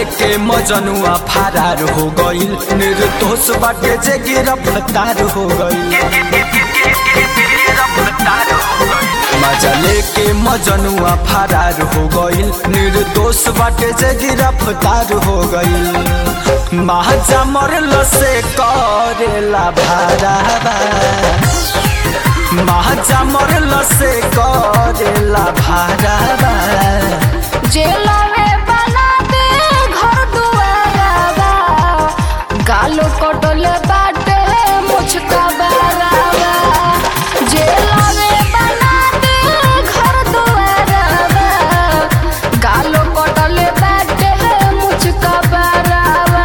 लेके मजनुआ फरार हो गईल निर्दोष बाटे जे गिरफ्तार हो गईल मजा लेके मजनुआ फरार हो गईल निर्दोष बाटे जे गिरफ्तार हो गईल महाजा मरल से करेला भाराबा महाजा मरल से करेला भाराबा जेला में बना दे घर दुआरावा गालो कटले बाटे मुझका बारावा जेला में बना दे घर दुआरावा गालो कटले बाटे मुझका बारावा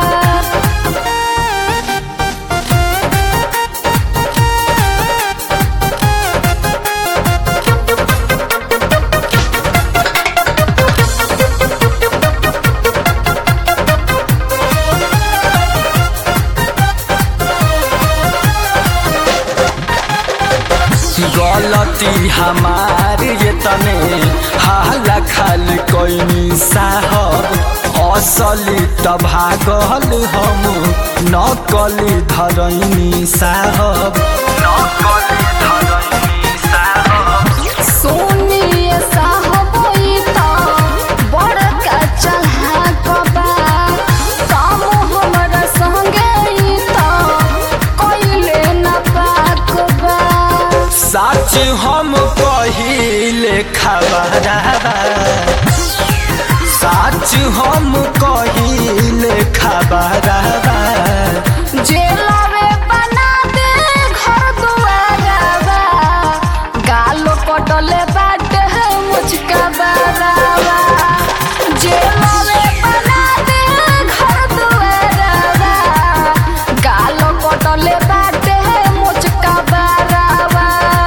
गलती हमार ये तने हाला खाल कोइनी साहब असली त भागल हम नकली धरैनी साहब नकली धरैनी साहब सोनिए साहब ई त बड़का चढ़ाक बा काम हमरा संगे ई त कइले न पाक बा सच हम कहिले खबरबा सच हम कहिले खबरबा जेला में बना दे घर दुआरावा गालो कटले बाटे मुझका बारावा जेला में बना दे घर दुआरावा गालो कटले बाटे मुझका बारावा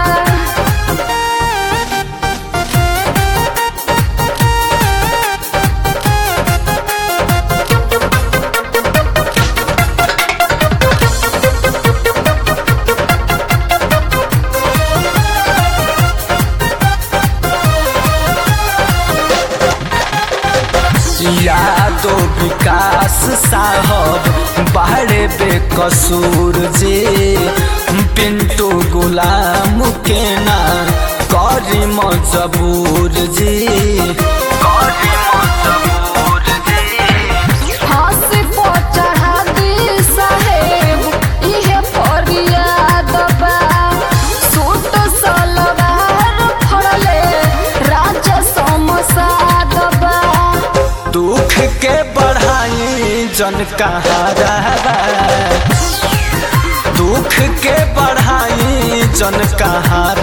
यादो विकास साहब बाहरे बेकसूर जे पिंटू गुलाम के ना करी मजबूर जी करी मजबूर जी हंस को चढ़ा दी साहेब इहे फरियाद बा सूट सलवार फड़ले राजा समसाद बा दुख के बढ़ाई जन कहाँ रहबा दुख के बढ़ाई जन कहाँ